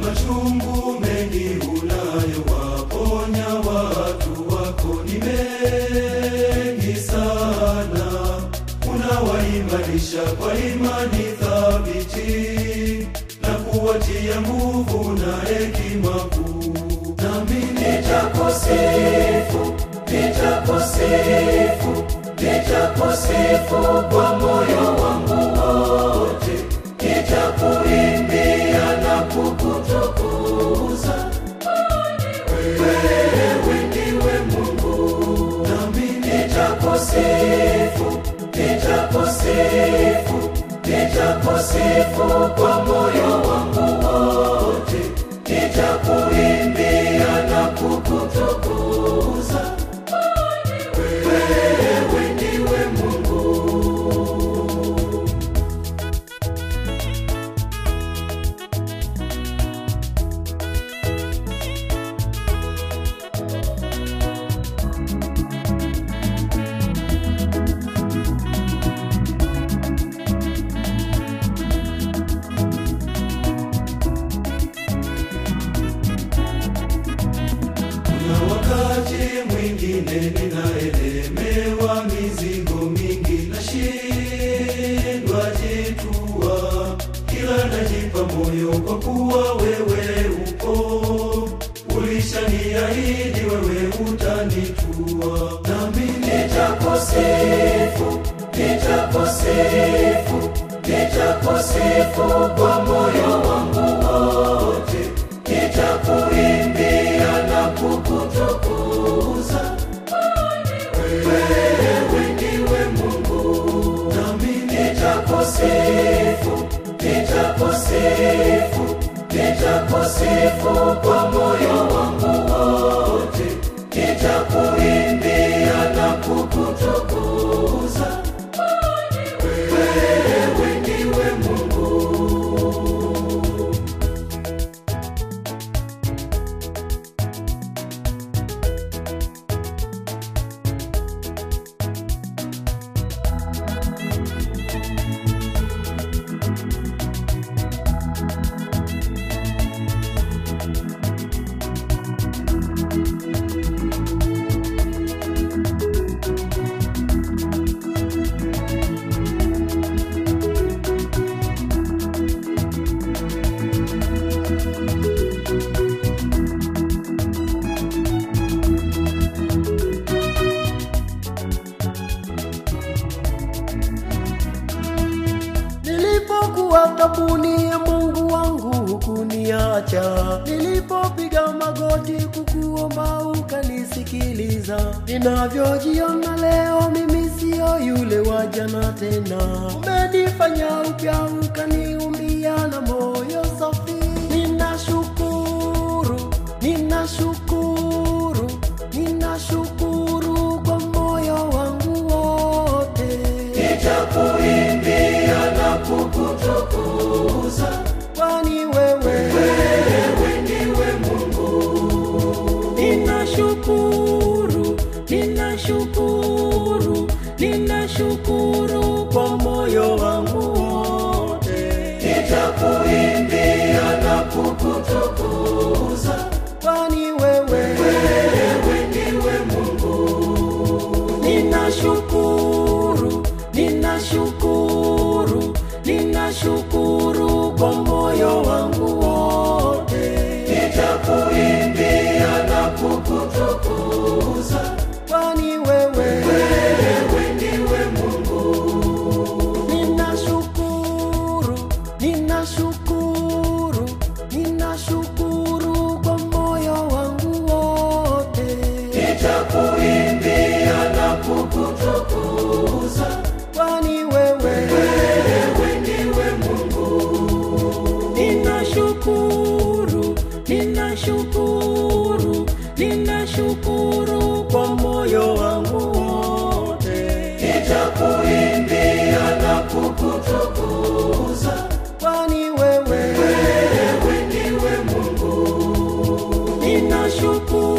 machungu mengi unayowaponya watu wako ni mengi sana, unawaimarisha kwa imani thabiti na kuwatia nguvu na hekima kuu. Nami nitakusifu, nitakusifu, nitakusifu kwa moyo wangu wote, nitakuimbia na kukutukuza wewe ndiwe Mungu, nami nitakusifu, nitakusifu, nitakusifu kwa moyo wangu wote, nitakuimbia na kukutukuza wewe ndiwe Mungu. Kuna wakati mwingine ninaelemewa mizigo mingi, nashindwa jitua, kila najipa moyo kwa kuwa wewe upo, ulishaniahidi wewe utanitua, nami nitakusifu, nitakusifu, nitakusifu kwa moyo wangu wote, nitakuimbia na kukutukuza wewe ndiwe Mungu, nami nitakusifu, nitakusifu, nitakusifu kwa moyo wangu wote, nitakuimbia na kukutukuza wewe ndiwe Mungu. Nilipokuwa tabuni ya Mungu wangu hukuniacha, nilipopiga magoti kukuomba ukanisikiliza. Ninavyojiona leo mimi siyo yule wa jana tena, umenifanya upya ukaniumbia na moyo safi. Ninashukuru, ninashukuru, ninashukuru kwa moyo wangu wote. Nitakuimbia na kukutukuza, kwani wewe wewe ndiwe Mungu. ninashukuru ninashukuru ninashukuru kwa moyo wangu wote Nitakuimbia na kukutukuza, kwani wewe wewe ndiwe Mungu. ninashukuru ninashukuru ninashukuru kwa moyo wangu wote Nitakuimbia na kukutukuza, kwani wewe wewe ndiwe Mungu. ninashukuru ninashukuru ninashukuru kwa moyo wangu wote Nitakuimbia na kukutukuza, kwani wewe wewe ndiwe Mungu. ninashukuru ninashukuru ninashukuru kwa moyo wangu wote Nitakuimbia na kukutukuza, kwani wewe wewe ndiwe Mungu. ninashukuru